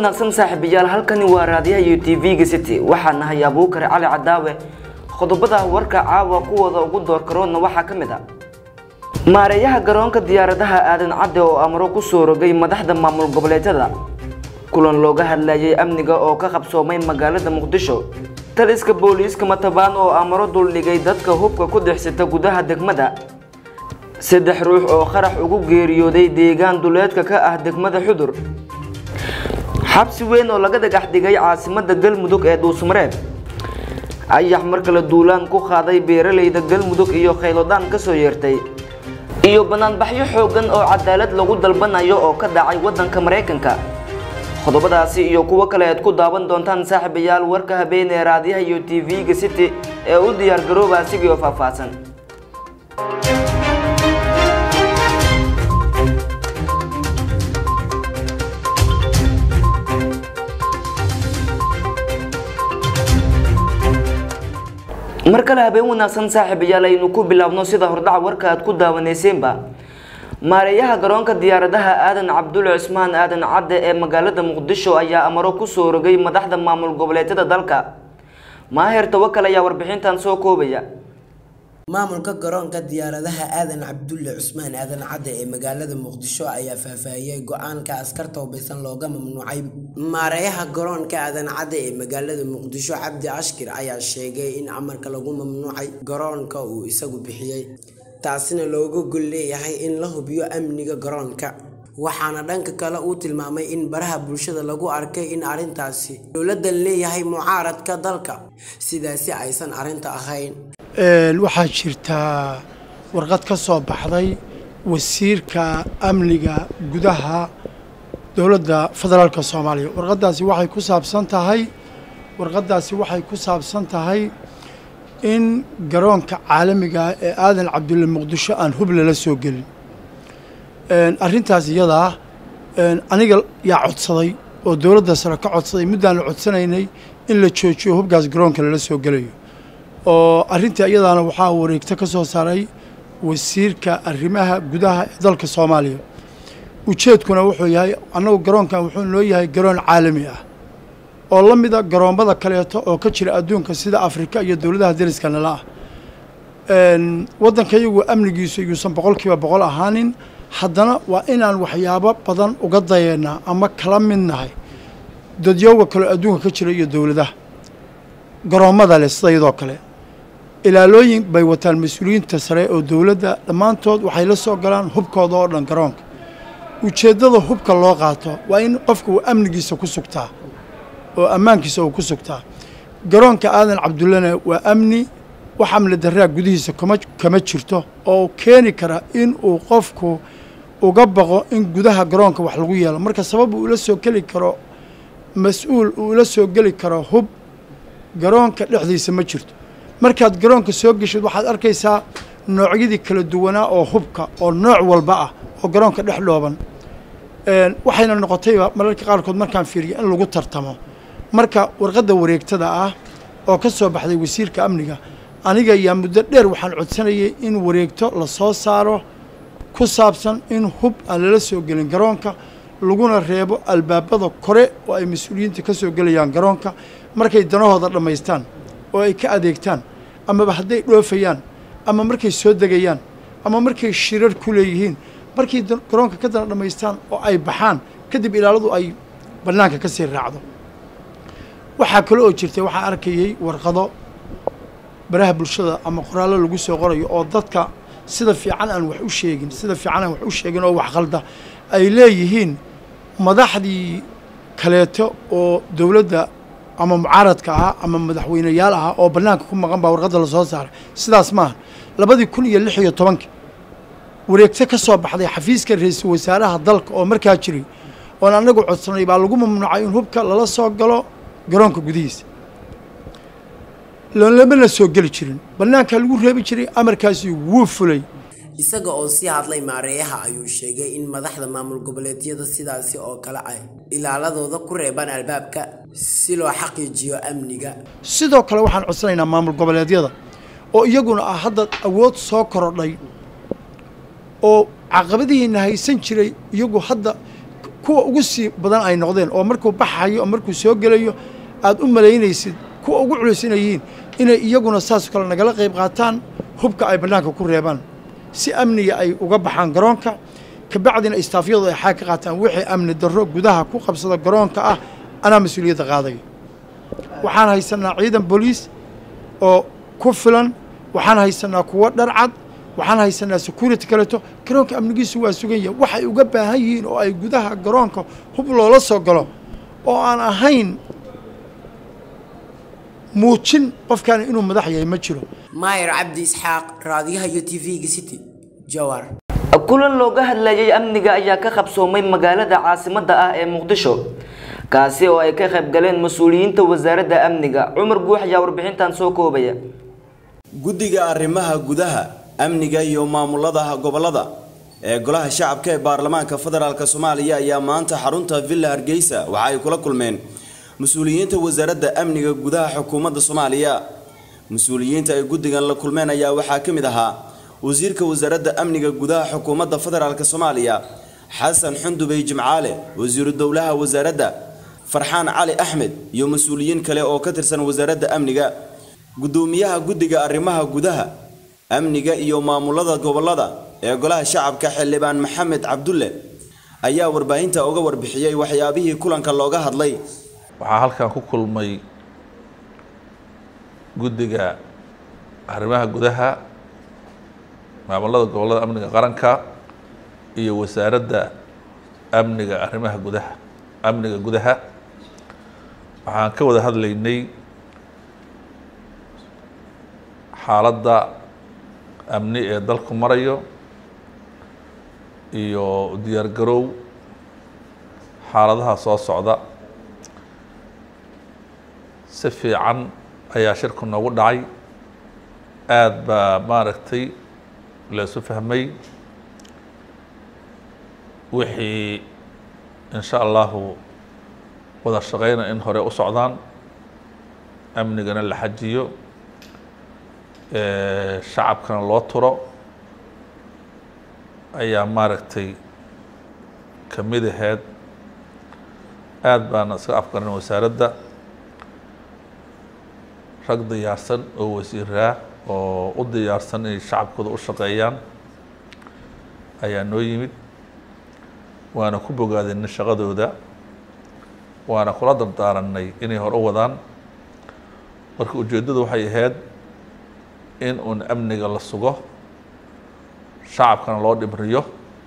wanaagsan saaxiibayaal halkani waa raadiyaha iyo tv-ga city waxaa nahay abuukar cali cadaawe qodobada warka caawa kuwooda ugu doorkaroodna waxaa ka mid a maareeyaha garoonka diyaaradaha aadan cadde oo amro ku soo rogay madaxda maamul goboleedyada kulan looga hadlayay amniga oo ka qabsoomay magaalada muqdisho taliska booliiska matabaan oo amro duldhigay dadka hubka ku dexsata gudaha degmada saddex ruux oo qarax ugu geeriyooday deegaan duleedka ka ah degmada xudur xabsi weyn oo laga dhagax dhigay caasimada galmudug ee dhuusmareeb ayax mar kale duulaan ku qaaday beeralayda galmudug iyo khaylodaan ka soo yeertay iyo banaanbaxyo xoogan oo cadaalad lagu dalbanayo oo ka dhacay waddanka maraykanka qodobadaasi iyo kuwo kale aad ku daawan doontaan saaxiibayaal warka habeen ee raadiyaha iyo tv-ga city ee u diyaar garooba asigii oo faahfaahsan mar kale habeen wanaagsan saaxiibayaal aynu ku bilaabno sida hordhaca warka aad ku daawaneyseenba maareeyaha garoonka diyaaradaha aadan cabdulle cismaan aadan cadde ee magaalada muqdisho ayaa amaro ku soo rogay madaxda maamul goboleedyada dalka maaheer tawakal ayaa warbixintan soo koobaya maamulka garoonka diyaaradaha aadan cabdulle cusmaan aadan cadde ee magaalada muqdisho ayaa faahfaahiyey go-aanka askarta hubaysan looga mamnuucay maareeyaha garoonka aadan cadde ee magaalada muqdisho cabdi ashkir ayaa sheegay in amarka lagu mamnuucay garoonka uu isagu bixiyey taasina looga gol leeyahay in la hubiyo amniga garoonka waxaana dhanka kale uu tilmaamay in baraha bulshada lagu arkay in arrintaasi dowladdan leeyahay mucaaradka dalka sidaasi aysan arrinta ahayn waxaa jirtaa warqad ka soo baxday wasiirka amniga gudaha dowladda federaalka soomaaliya warqaddaasi waxay ku saabsan tahay warqaddaasi waxay ku saabsan tahay in garoonka caalamiga ee aadan cabdulle muqdisho aan hub lala soo gelin arrintaas iyadaa aniga yaa codsaday oo dowladda sare ka codsaday muddaan la codsanaynay in la joojiyo hubkaas garoonka lala soo gelayo oo arrinta iyadaana waxaa wareegto ka soo saaray wasiirka arrimaha gudaha ee dalka soomaaliya ujeedkuna wuxuu yahay annagu garoonkan wuxuu noo yahay garoon caalami ah oo la mida garoommada kaleeto oo ka jira adduunka sida afrika iyo dowladaha dariska nala ah waddanka iyagu amnigiisu yuusan boqol kiiba boqol ahaanin haddana waa inaan waxyaabo badan uga dayeennaa ama kala mid nahay dadyooga kaleo adduunka ka jira iyo dowladaha garoommada leh sida iyadoo kale ilaalooyin bay wataan mas-uuliyiinta sare oo dowladda dhammaantood waxay la soo galaan hubkooda oo dhan garoonka ujeeddada hubka loo qaato waa in qofka uu amnigiisa ku sugtaa oo ammaankiisa uu ku sugtaa garoonka aadan cabdullena waa amni wax amni darraa gudihiisa kama kama jirto oo keeni kara in uu qofku uga baqo in gudaha garoonka wax lagu yeelo marka sabab uu ula soo geli karo mas-uul uu ula soo geli karo hub garoonka dhexdiisa ma jirto markaad garoonka soo geshid waxaad arkaysaa noocyadii kala duwanaa oo hubka oo nooc walba ah oo garoonka dhex dhooban waxayna noqotayba mararka qaarkood markaan fiiriyo in lagu tartamo marka warqadda wareegtada ah oo ka soo baxday wasiirka amniga aniga yaa muddo dheer waxaan codsanayay in wareegto la soo saaro ku saabsan in hub aan lala soo gelin garoonka laguna reebo albaabada kore oo ay mas-uuliyiinta ka soo gelayaan garoonka markay danahooda dhammaystaan oo ay ka adeegtaan amaba hadday dhoofayaan ama markay soo degayaan ama markay shirar ku leeyihiin markay garoonka ka dana dhammaystaan oo ay baxaan kadib ilaaladu ay bannaanka ka sii raacdo waxaa kale oo jirtay waxaa arkayay warqado baraha bulshada ama qoraallo lagu soo qorayo oo dadka sida fiican aan wax u sheegin sida fiican aan wax u sheegin oo wax khalda ay leeyihiin madaxdii kaleeto oo dowladda ama mucaaradka ahaa ama madaxweyneyaal ahaa oo bannaanka ku maqan baa warqadda lasoo saaray sidaas maaha labadii kun iyo lix iyo tobankii wareegto ka soo baxday xafiiska ra-iisul wasaaraha dalka oo markaa jiray oon annagu codsanay baa lagu mamnuucay in hubka lala soo galo garoonka gudihiisa lamana soo geli jirin bannaankaa lagu reebi jiray amarkaasi wuu fulay isaga oo sii hadlay maareeyaha ayuu sheegay in madaxda maamul goboleedyada sidaasi oo kale ay ilaaladooda ku reebaan albaabka si loo xaqiijiyo amniga sidoo kale waxaan codsanaynaa maamul goboleedyada oo iyaguna ah hadda awood soo korodhay oo caqabadihiina haysan jiray iyagu hadda kuwa ugu sii badan ay noqdeen oo markuu baxayo oo markuu soo gelayo aad u malaynaysid kuwa ugu culaysanayhiin inay iyaguna saas kale nagala qayb qaataan hubka ay bannaanka ku reebaan si amniga ay uga baxaan garoonka kabacdina istaafyadu ay xaag ka qaataan wixii amni darro gudaha ku qabsada garoonka ah anaa mas-uuliyadda qaadaya waxaan haysanaa ciidan booliis oo ku filan waxaan haysanaa kuwo dharcad waxaan haysanaa security kaleeto garoonka amnigiisu waa sugan yahay waxay uga baahan yihiin oo ay gudaha garoonka hub loola soo galo oo aan ahayn muujin qofkaani inuu madax yahay ma jiro maayar cabdi isxaaq raadiyaha iyo tv-ga city jawar kulan looga hadlayay amniga ayaa ka qabsoomay magaalada caasimadda ah ee muqdisho kaasi oo ay ka qayb galeen mas-uuliyiinta wasaaradda amniga cumar guux ayaa warbixintan soo koobaya guddiga arrimaha gudaha amniga iyo maamulada gobolada ee golaha shacabka ee baarlamaanka federaalk soomaaliya ayaa maanta xarunta villa hargeysa waxa ay kula kulmeen mas-uuliyiinta wasaaradda amniga gudaha xukuumadda soomaaliya mas-uuliyiinta ay guddigan la kulmeen ayaa waxaa ka mid ahaa wasiirka wasaaradda amniga gudaha xukuumadda federaalk soomaaliya xasan xundubey jimcaale wasiiru dowlaha wasaaradda farxaan cali axmed iyo mas-uuliyiin kale oo ka tirsan wasaaradda amniga gudoomiyaha guddiga arrimaha gudaha amniga iyo maamulada gobolada ee golaha shacabka xildhibaan maxamed cabdulle ayaa warbaahinta uga warbixiyey waxyaabihii kulanka looga hadlay waxaa halkan ku kulmay guddiga arrimaha gudaha maamulada gobolada amniga qaranka iyo wasaaradda amniga arrimaha gudaha amniga gudaha waxaan ka wada hadlaynay xaaladda amni ee dalku marayo iyo diyaar garow xaaladaha soo socda si fiican ayaa shirku noogu dhacay aada baa maaragtay laysu fahmay wixii in sha allahu wada shaqeyna in hore u socdaan amnigana la xajiyo shacabkana loo turo ayaa maaragtay ka mid aheyd aada baana iska afgaran wasaaradda rag diyaarsan oo wasiiraa oo u diyaarsan inay shacabkooda u shaqeeyaan ayaa noo yimid waana ku bogaadinay shaqadooda waana kula dardaaranay inay hor u wadaan marka ujeeddadu waxay ahayd in uun amniga la sugo shacabkana loo dhibriyo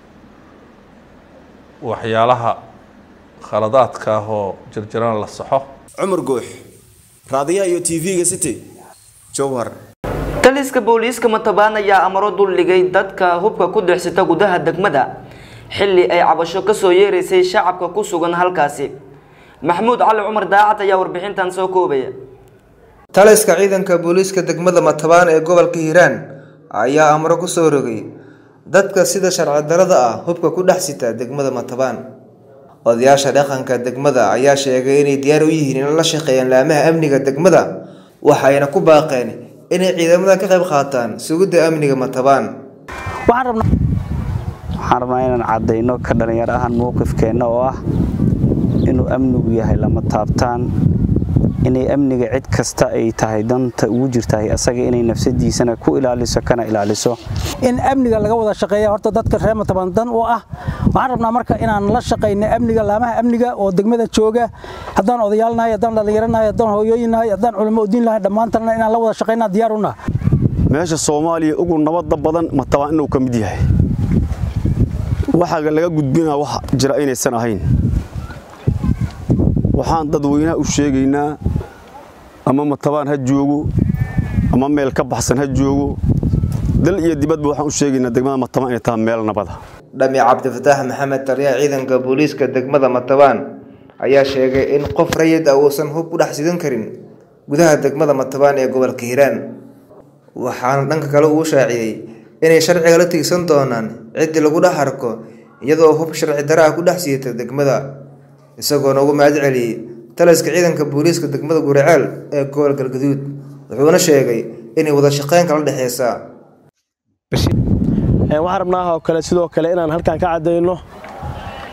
waxyaalaha khaladaadka ah oo jirjirana la saxo cumar guux raadiyaha iyo tv-ga city jowhar taliska booliiska matabaan ayaa amaro duldhigay dadka hubka ku dexsita gudaha degmada xilli ay cabasho kasoo yeeraysay shacabka ku sugan halkaasi maxamuud cali cumar daacad ayaa warbixintan soo koobaya taliska ciidanka booliiska degmada matabaan ee gobolka hiiraan ayaa amro ku soo rogay dadka sida sharci darada ah hubka ku dhex sita degmada matabaan odayaasha dhaqanka degmada ayaa sheegay inay diyaar u yihiin in la shaqeeyaan laamaha amniga degmada waxayna ku baaqeen inay ciidamada ka qayb qaataan sugidda amniga matabaan waxaan rabnaa inaan caddayno ka dhallinyaro ahaan mowqifkeenna oo ah inuu amnigu yahay lama taabtaan inay amniga cid kasta ay tahay danta ugu jirtahay asaga inay nafsadiisana ku ilaaliso kana ilaaliso in amniga laga wada shaqeeya horta dadka reer mataban dan u ah waxaan rabnaa marka inaan la shaqayno amniga laamaha amniga oo degmada jooga haddaan odayaal nahay haddaan dhallinyaro nahay haddaan hooyooyin nahay haddaan culamo udiin nahay dhammaantanna inaan la wada shaqaynaa diyaar u nahay meesha soomaaliya ugu nabadda badan matabaan inuu ka mid yahay waxaa laga gudbinaa wax jira inaysan ahayn waxaan dadweynaha u sheegaynaa ama matabaan ha joogo ama meel ka baxsan ha joogo dal iyo dibadba waxaan u sheegaynaa degmada matabaan inay tahay meel nabada dhami cabdifataax maxamed taliyaha ciidanka booliiska degmada matabaan ayaa sheegay in qof rayid ah uusan hub ku dhex sidan karin gudaha degmada matabaan ee gobolka hiiraan waxaana dhanka kale uu shaaciyey inay sharciga la tiigsan doonaan ciddii lagu dhex arko iyadoo hub sharci dara ah ku dhex siita degmada isagoona ugu mahad celiyey taliska ciidanka booliiska degmada guriceel ee gobol galgaduud wuxuuna sheegay inay wada shaqeyn kala dhexeysaa waxaan rabnaa oo kale sidoo kale inaan halkan ka caddayno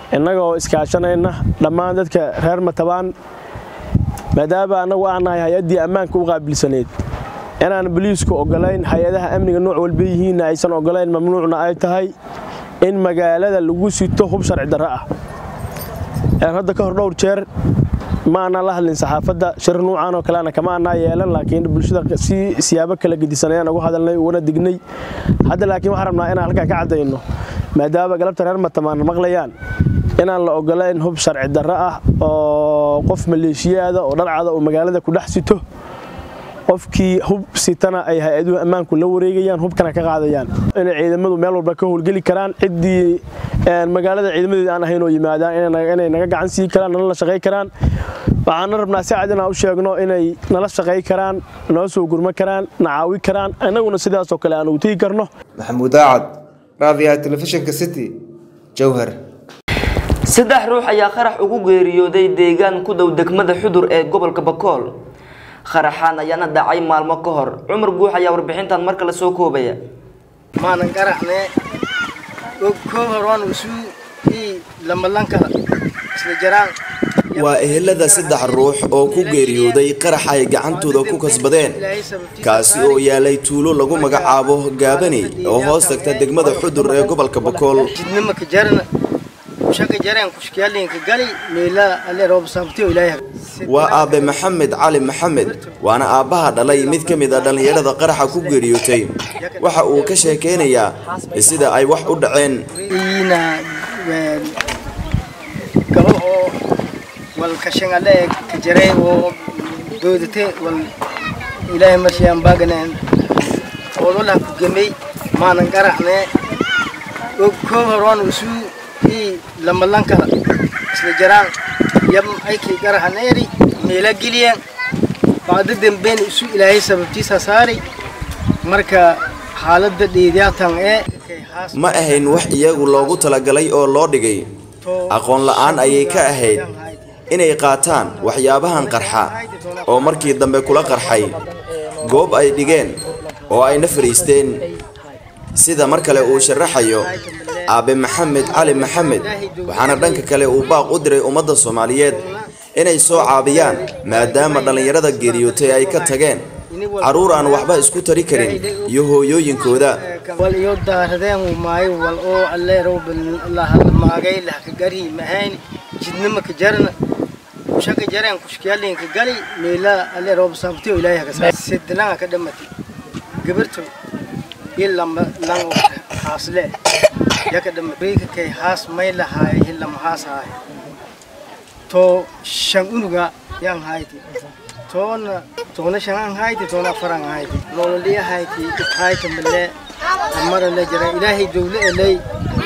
innagoo iskaashanayna dhammaan dadka reer matabaan maadaama annagu aan nahay hay-addii ammaanka u qaabilsaneyd inaan boliisku ogolayn hay-adaha amniga nooc walba yihiinna aysan ogolayn mamnuucna ay tahay in magaalada lagu sito hub sharci darro ah hadda ka hor dhowr jeer ma aanaan la hadlin saxaafadda shir nuucan oo kaleana kama aanaa yeelan laakiin bulshada si siyaabo kala gedisan ayaan ugu hadalnay uguna dignay hadda laakiin waxaan rabnaa inaan halkaa ka caddayno maadaama galabta reer matamaan maqlayaan inaan la ogolayn hub sharci darro ah oo qof maleeshiyaada oo dharcada oo magaalada ku dhex sito qofkii hub sitana ay hay-aduhu ammaanku la wareegayaan hubkana ka qaadayaan inay ciidamadu meel walba ka howlgeli karaan ciddii magaalada ciidamadeeda aan ahayn oo yimaadaan inay naga gacan sii karaan nala la shaqay karaan waxaana rabnaa si cad inaan u sheegno inay nala shaqay karaan noo soo gurma karaan na caawi karaan innaguna sidaasoo kale aan ugu tegi karno maxamuud daacad raadiyaha telefishinka city jowhar saddex ruux ayaa qarax ugu geeriyooday deegaan ku dhow degmada xudur ee gobolka bakool qaraxaan ayaana dhacay maalmo ka hor cumar guux ayaa warbixintan mar kale soo koobaya maanan qaraxne koo horaan isu ii lamalanka isla jaraan waa ehelada saddex ruux oo ku geeriyooday qarax ay gacantooda ku kasbadeen kaasi oo yaalay tuulo lagu magacaabo gaabani oo hoos tagta degmada xudur ee gobolka bakool jidnimaka jarna shaka jareen kushkiyaalinka gali meela alle roob saabtiyo ilaahay waa aabe maxamed cali maxamed waana aabbaha dhalay mid ka mid a dhallinyarada qaraxa ku geeriyootay waxa uu ka sheekeynayaa sida ay wax u dhaceen iina gabo oo wal kashan alle ka jaray oo doodate wal ilaahay marshiyaan baaganeen oololaha ku gemay maanan qaraxne koo horaan isu ii lamalanka isla jaraan yab aykii qaraxaneeri meela geliyeen bacda dambeen isu ilaahay sababtiisa saari marka xaaladda dheedyaatan ee ma ahayn wax iyagu loogu talagalay oo loo dhigay aqoon la'aan ayay ka ahayd inay qaataan waxyaabahan qarxa oo markii dambe kula qarxay goob ay dhigeen oo ayna fadhiisteen sida mar kale uu sharaxayo aabe maxamed cali maxamed waxaana dhanka kale uu baaq u diray ummadda soomaaliyeed inay soo caabiyaan maadaama dhallinyarada geeriyootay ay ka tageen carruur aan waxba isku tari karin iyo hooyooyinkooda wal iyo daaradeen maayo wal oo alle roob lahadmaagay lahka gari mahayn jidnimaka jarna shaka jareen kushkiyaalinka gali meela alle roob saabtiyo ilaahay haka sidlanga ka dhamati gabarto ilama lang haasle yaka dhamariika kay haas may lahaay hilama haas haay to shan unuga yang hayti toona toona shan hayti toona faran hayti nololiya hayti hayti male amara la jira ilaahay dawle elay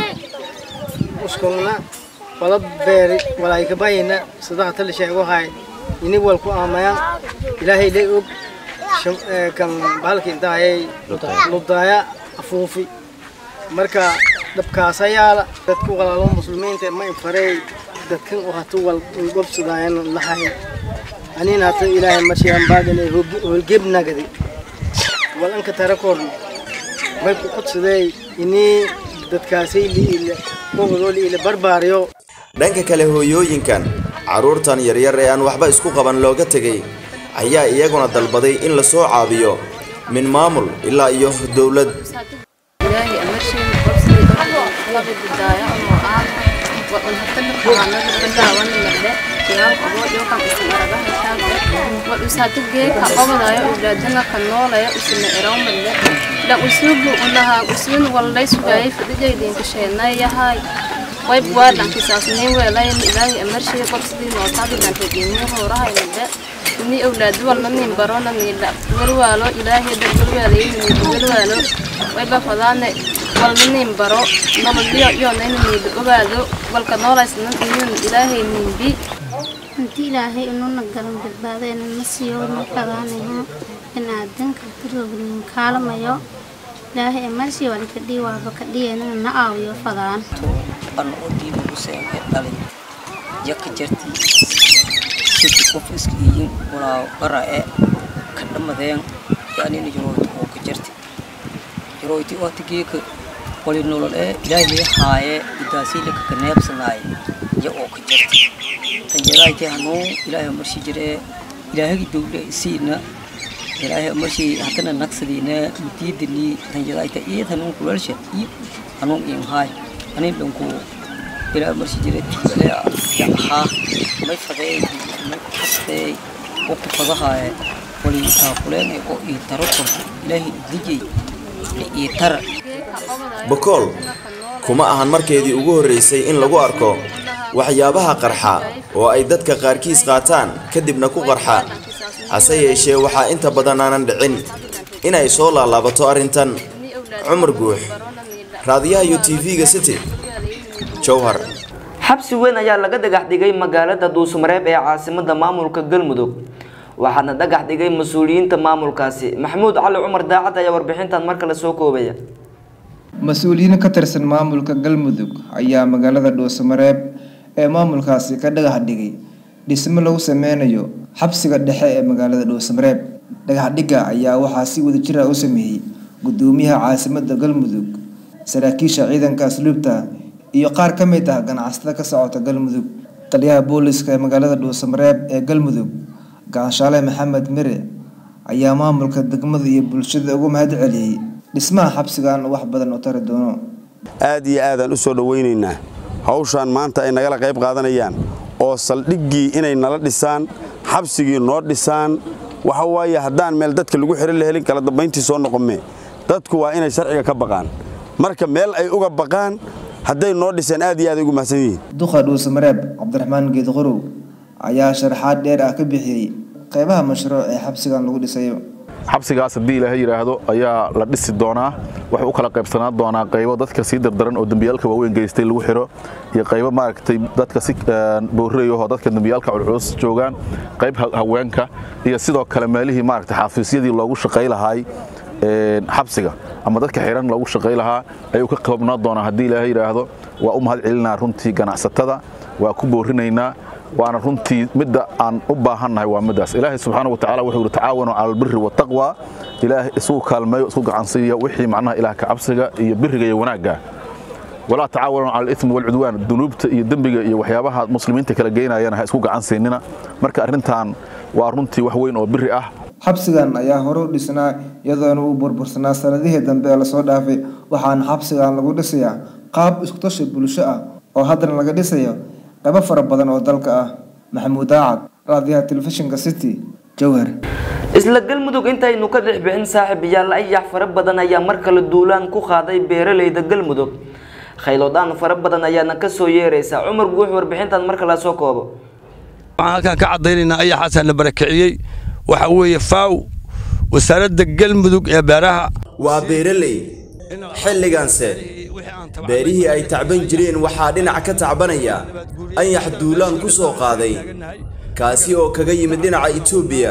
uskongna wala beeri walay ka bayina sadaqa tal sheego hay ini wal ku aamayan ilaahay lay og kan bahalka intaayay ludaya afuufi marka dabkaasa yaala dadku walaalo muslimiinta ma infarey dadkan oo hatu wal gobsadaayan lahay anina hata ilaahay marshiyaan baagale holgebnagadi wal anka tarakoor may ku qudsadey ini dadkaasay liile qogodoo liile barbaariyo dhanka kale hooyooyinkan carruurtan yaryar ee aan waxba isku qaban looga tegay ayaa iyaguna dalbaday in la soo caabiyo min maamul ilaa iyo dowlad usatugeka qobadayo ulaadana ka noolaya usina erawmadle la usubu ulaha usun walday sugayay fadijaydiinka sheenayahay way buwaadhankisaasnii weelayn ilaahay amarshii qobsidii nootaadidankageemiyo howrahaynade ini awlaadu walna nin barona niila welwaalo ilaahay dad welwaalayni welwaalo wayba fadaane walna nin baro nololyo yoonayna niila ogaado walka noolaysna inin ilaahay ninbi inti ilaahay inuna galan badbaadayna na siiyo na fadaanayo in aadanka darognin kaalamayo ilaahay amarshii waan ka dhii waaba ka dhiyanana na aawiyo fadaan an oo diiba useenka dhalay jaka jartii sidi qof iska iyin walaa qara e ka dhamadeen yaanina jaroyti oo ka jarti jaroyti oo tigeeka wali nolol ee ilaahay lii haaye idaasii laka ka neebsanaaye ya oo ka jarta tanjadaaytay hanuun ilaahay marshi jiree ilaahagi dowle isiina ilaahay marshi haddana nagsadiina mutiidanii tanjadaayta iid hanuun kulalsha iyo hanuun inhaay anin dhanku ilaahay marshi jiree tiibale ya ahaa may fadeey may kasteey oo ku fadahaaye wali taakuleen oo ii taro korto ilaahay dijay ii tara bakool kuma ahan markeedii ugu horraysay in lagu arko waxyaabaha qarxa oo ay dadka qaarkiis qaataan kadibna ku qarxa hase yeeshee waxaa inta badan aanan dhicin inay soo laalaabato arrintan cumar guux raadiyaha iyo tv-ga city jowhar xabsi weyn ayaa laga dhagax dhigay magaalada duusmareeb ee caasimada maamulka galmudug waxaana dhagax dhigay mas-uuliyiinta maamulkaasi maxamuud cali cumar daacad ayaa warbixintan mar kale soo koobaya mas-uuliyiin ka tirsan maamulka galmudug ayaa magaalada dhuusamareeb ee maamulkaasi ka dhagax dhigay dhismo lagu sameynayo xabsiga dhexe ee magaalada dhuusamareeb dhagaxdhigga ayaa waxaa si wadajira u sameeyey gudoomiyaha caasimada galmudug saraakiisha ciidanka asluubta iyo qaar ka mid ah ganacsatada ka socota galmudug taliyaha booliska ee magaalada dhuusamareeb ee galmudug gaanshaale maxamed mire ayaa maamulka degmada iyo bulshada ugu mahad celiyey dhismaha xabsigan wax badan u tari doono aad iyo aadaan u soo dhowaynaynaa hawshaan maanta ay nagala qayb qaadanayaan oo saldhiggii inay nala dhisaan xabsigii noo dhisaan waxa waaye haddaan meel dadka lagu xihan la helin kala dambayntii soo noqome dadku waa inay sharciga ka baqaan marka meel ay uga baqaan hadday noo dhiseen aad iyo aad ay ugu mahadsan yihiin duqa dhuusamareeb cabdiraxmaan geedqorow ayaa sharaxaad dheer ah ka bixiyey qaybaha mashruuc ee xabsigan lagu dhisayo xabsigaas haddii ilaahay yidhaahdo ayaa la dhisi doonaa wuxuu u kala qaybsanaan doonaa qaybo dadka sii dardaran oo dembiyaalka waaweyn geystay lagu xiro iyo qaybo maaragtay dadka si bowrayahoo dadka dembiyaalka culculus joogaan qayb haweenka iyo sidoo kale meelihii maaragtay xafiisyadii loogu shaqay lahaay xabsiga ama dadka xiran loogu shaqay lahaa ayuu ka koobnaa doonaa haddii ilaahay yidhaahdo waa u mahad celinaa runtii ganacsatada waa ku boorinaynaa waana runtii midda aan u baahannahay waa middaas ilaahay subxaana watacaala wuxuu yidhi tacaawanu cala albiri wataqwa ilaahay isugu kaalmeeyo isku gacansiiya wixii macnaha ilaah ka cabsiga iyo biriga iyo wanaagga walaa tacaawanu cala alismi walcudwaan dunuubta iyo dembiga iyo waxyaabaha muslimiinta kala geynayana ha isku gacan siinina marka arrintan waa runtii wax weyn oo biri ah xabsigan ayaa hore u dhisnaa iyadoona uu burbursanaa sanadihii dambe ee lasoo dhaafay waxaana xabsigan lagu dhisayaa qaab iskutashi bulsho ah oo haddana laga dhisayo qaybo fara badan oo dalka ah maxamuud daacad raadiyaha telefishinka city jowhar isla galmudug intaynu ka dhex bixin saaxiibayaal ayax fara badan ayaa mar kale duulaan ku qaaday beeraleyda galmudug khaylodaan fara badan ayaana ka soo yeeraysa cumar guux warbixintan mar kale soo koobo waxaan halkaan ka caddaynaynaa ayaxaasaa la barakiciyey waxa weeye faaw wasaaradda galmudug ee beeraha waa beeraley xilliganse beerihii ay tacban jireen waxaa dhinac ka tacbanaya anyax duulaan ku soo qaaday kaasi oo kaga yimid dhinaca itoobiya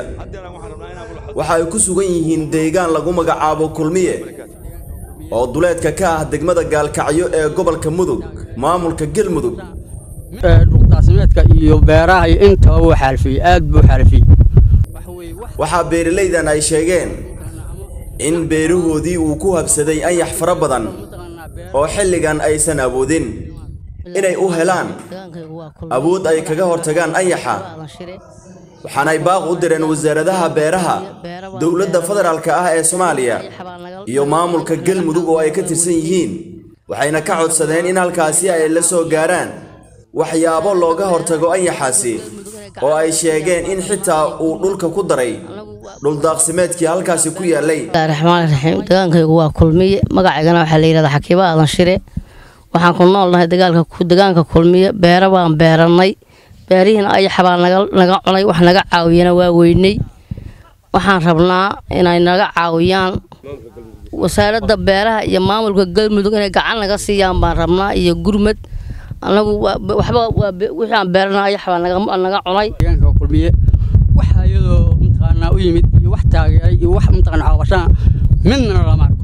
waxa ay ku sugan yihiin deegaan lagu magacaabo kulmiye oo duleedka ka ah degmada gaalkacyo ee gobolka mudug maamulka galmudug dhuqdaasimeedka iyo beeraha iyo intaba wuu xaalfiyey aad buu xaalfiyey waxaa beeralaydan ay sheegeen in beerahoodii uu ku habsaday anyax fara badan oo xilligan aysan awoodin inay u helaan awood ay kaga hortagaan anyaxa waxaanay baaq u direen wasaaradaha beeraha dowladda federaalka ah ee soomaaliya iyo maamulka galmudug oo ay ka tirsan yihiin waxayna ka codsadeen in halkaasi ay la soo gaaraan waxyaabo looga hortago anyaxaasi oo ay sheegeen in xitaa uu dhulka ku daray dhuldaaqsimeedkii halkaasi ku yaallay raxmaan raxiim degaankaygu waa kulmiye magacaygana waxaa la yidhahdaa xakiiba aadan shire waxaan ku noolnahay degaanka kulmiye beero baan beerannay beerihiina ayaxa baa naga cunay wax naga caawiyana waa weynay waxaan rabnaa inay naga caawiyaan wasaaradda beeraha iyo maamulka galmudug inay gacan naga siiyaan baan rabnaa iyo gurmad anagu waxba wixii aan beerana ayax baa naga cunay kulmiye waxa iyadoo mataqaanaa u yimid iyo wax taageeray iyo wax mataqaana caawashana midna lama arko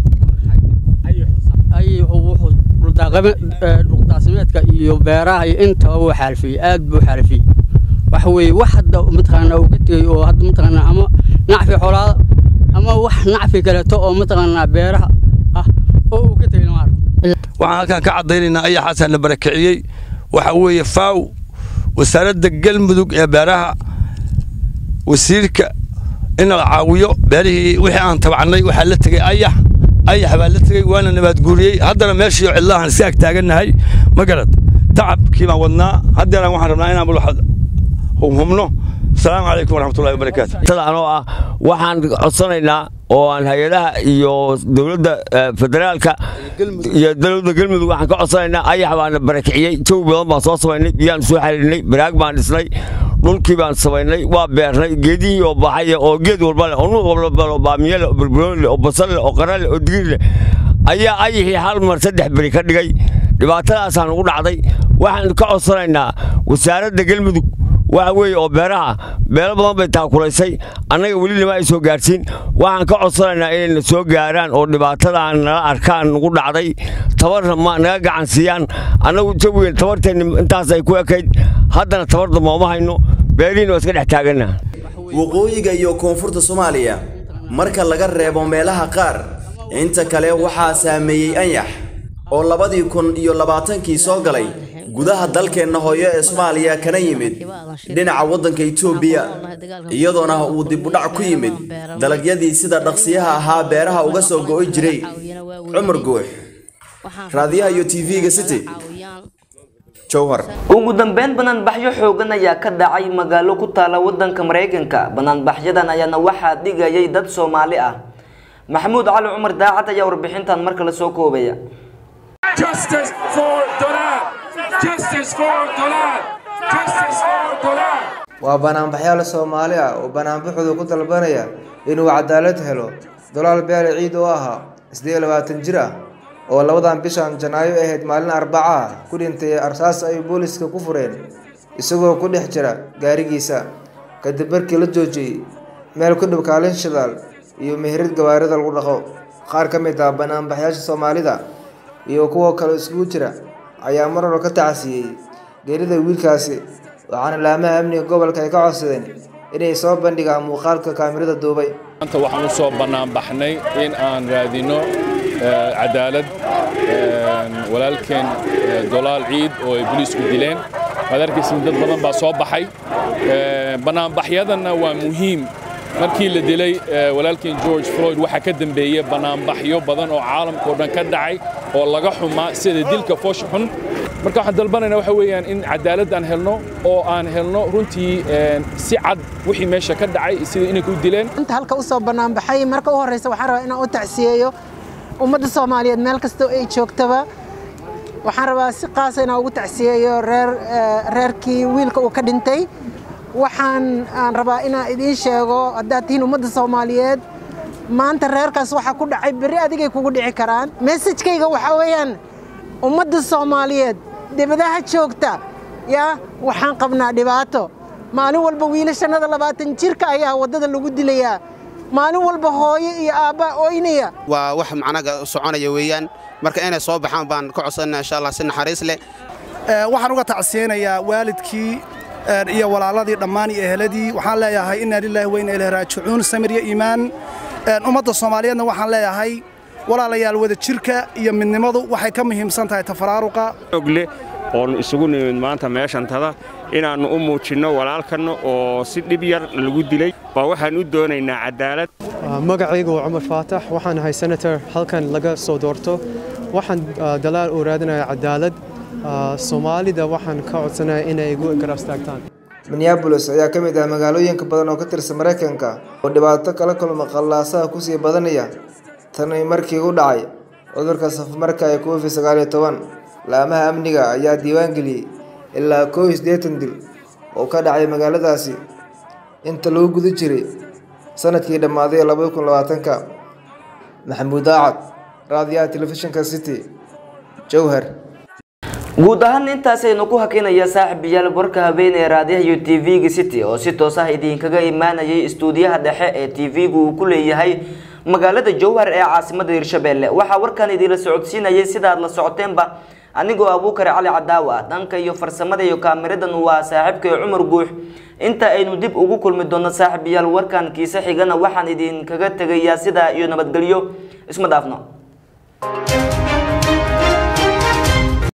wuxuu dhuldaaqsimeedka iyo beeraha iyo intaba wuu xaalfiyey aad buu xaalfiyey waxa weeye wax hadda mataqaanaa uu ka tegey oo hadda mataqaanaa ama nacfi xoolaada ama wax nacfi kaleeto oo mataqaanaa beeraha ah oo uu ka tegey lama arko waxaan halkaan ka caddaynaynaa ayaxaasaa la barakiciyey waxa weeye faaw wasaaradda galmudug ee beeraha wasiirka in la caawiyo beerihii wixii aan tabacnay waxaa la tegey ayax ayax baa la tegey waana nabaadguuriyey haddana meeshii cidlahan si ag taagannahay ma garad tacabkii baan wadnaa haddeeran waxaan rabnaa inaan bulxad humhumno asalaamu calaykum waraxmatullahi wabarakaatu anoo ah waxaan codsanaynaa oo aan hay-adaha iyo dowladda federaalka iyo dowladda galmudug waxaan ka codsanaynaa ayax baana barakiciyey jawi badan baan soo samaynay biyaan soo xariirinay baraag baan dhisnay dhulkii baan samaynay waa beernay geedihii oo baxay oo geed walba leh oo nuuc walba oo baamiye leh oo barbarooni leh oo basal leh oo qara leh oo digir leh ayaa ayaxii hal mar saddex beri ka dhigay dhibaatadaasaan ugu dhacday waxaan ka codsanaynaa wasaaradda galmudug waxa weeye oo beeraha beelo badan bay taakulaysay annaga weli lama ay soo gaarsiin waxaan ka codsanaynaa inayna soo gaaraan oo dhibaatadan nala arkaan nagu dhacday tabarna ma naga gacan siiyaan annagu jawigen tabarteenni intaas ay ku ekayd haddana tabar damba uma hayno beerihiina waa iska dhex taaganna waqooyiga iyo koonfurta soomaaliya marka laga reebo meelaha qaar inta kale waxaa saameeyey anyax oo labadii kun iyo labaatankii soo galay gudaha dalkeenna hooyo ee soomaaliya kana yimid dhinaca waddanka itoobiya iyadoona uu dibudhac ku yimid dalagyadii sida dhaqsiyaha ahaa beeraha uga soo go'i jiray cumar guux raadiyaha iyo tv-ga city jowhar ugu dambeyn banaanbaxyo xoogan ayaa ka dhacay magaalo ku taala wadanka maraykanka banaanbaxyadan ayaana waxaa dhigayay dad soomaali ah maxamuud cali cumar daacad ayaa warbixintan marka la soo koobaya Justice for Dolan! Justice for Dolan! Justice for Dolan! waa banaanbaxyaal soomaali ah oo banaanbaxooda ku dalbanaya inuu cadaalad helo dolaal beele ciid oo ahaa siddeed iyo labaatan jir ah oo labadan bishan janaayo ahayd maalin arbaca ah ku dhintay arsaas ay booliska ku fureen isagoo ku dhex jira gaarigiisa kadib markii la joojiyey meel ku dhow kaalin shidaal iyo meherad gawaarida lagu dhaqo qaar ka mid ah banaanbaxyaasha soomaalida iyo kuwa kale iskugu jira ayaa mar hore ka tacasiyey geerida wiilkaasi waxaana laamaha amniga gobolka ay ka codsadeen inay soo bandhigaan muuqaalka kaamirada duubay maanta waxaan u soo banaanbaxnay in aan raadino cadaalad walaalkeen dolaal ciid oo ay boliisku dileen waad arkaysin dad badan baa soo baxay banaanbaxyadanna waa muhiim markii la dilay walaalkeen george floyd waxaa ka dambeeyey banaanbaxyo badan oo caalamka oo dhan ka dhacay oo laga xumaa sida dilka foosh xun marka waxaan dalbanaynaa waxa weeyaan in cadaalad aan helno oo aan helno runtii si cad wixii meesha ka dhacay sida inay ku dileen inta halka u soo banaanbaxay marka u horreysa waxaan rabaa inaan u tacsiyeeyo ummadda soomaaliyeed meel kastoo ay joogtaba waxaan rabaa si qaasa inaan ugu tacsiyeeyo reer reerkii wiilka uu ka dhintay waxaan aan rabaa inaan idiin sheego haddaad tihiin ummadda soomaaliyeed maanta reerkaas waxaa ku dhacay berri adigay kugu dhici karaan messajkayga waxaa weeyaan ummadda soomaaliyeed dibadaha joogta yaa waxaan qabnaa dhibaato maalin walba wiilashannada labaatan jirka ayaa waddada lagu dilayaa maalin walba hooyo iyo aabbaa ooynaya waa wax macnaga soconaya weeyaan marka inay soo baxaan baan ka codsanana insha allah si naxariis leh waxaan uga tacsiyeynayaa waalidkii iyo walaaladii dhammaan iyo eheladii waxaan leeyahay inna lilaahi wa inna ilaahi raajicuun samir iyo iimaan ummadda soomaaliyeedna waxaan leeyahay walaalayaal wada jirka iyo midnimadu waxay ka muhiimsan tahay tafaraaruqa ogle oon isugu nimid maanta meeshantada inaannu u muujinno walaalkanna oo si dhib yar lagu dilay baa waxaan u doonaynaa cadaalad magacaygu waa cumar faatax waxaan ahay senator halkan laga soo doorto waxaan dalaal u raadinaya cadaalad soomaalida waxaan ka codsanaya inay igu garab istaagtaan minneabolis ayaa ka mid ah magaalooyinka badan oo ka tirsan maraykanka oo dhibaato kala kulma qallaasaha kusii badanaya tani markii u dhacay cudurka safmarka ee covid sagaal iyo toban laamaha amniga ayaa diiwaan geliyey ilaa koow iyo siddeetan dil oo ka dhacay magaaladaasi inta lagu guda jiray sanadkii dhammaaday labada kun labaatanka maxamuud daacad raadiyaha telefishinka city jowhar guud ahaan intaasaynu ku hakinaya saaxiibayaal warka habeenee raadiyaha iyo t v-ga city oo si toos ah idinkaga imaanayay istuudiyaha dhexe ee t v-gu uu ku leeyahay magaalada jowhar ee caasimada hirshabelle waxaa warkan idinla socodsiinayay sidaad la socoteenba anigoo abuukare cali cadaawa ah dhanka iyo farsamada iyo kaamiradan waa saaxiibkay cumar guux inta aynu dib ugu kulmi doono saaxiibayaal warkan kiise xigana waxaan idinkaga tegayaa sidaa iyo nabadgelyo isma dhaafno